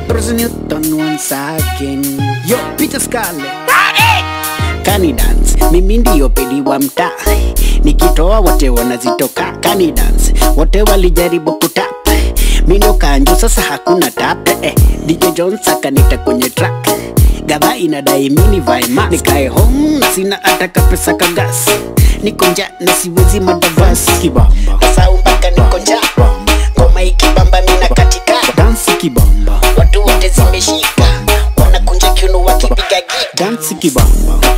Bruce Newton once again. Yo, Peter Scarlett. Kani dance, mimi ndiyo pedi wa mtaa, nikitoa wote wanazitoka. Kani dance, wote walijaribu kutap, mindo kanjo, sasa hakuna tap. Eh, DJ Jones akanita kwenye track, gava inadai mini vae mask, nikae home sina ataka pesa kagas, niko njaa na siwezi madavasi kibamba, sasa mpaka niko njaa, ngoma ikibamba mina katika dansi kibamba, watu wote zimeshika, wanakunja kiuno wakipiga gita dansi kibamba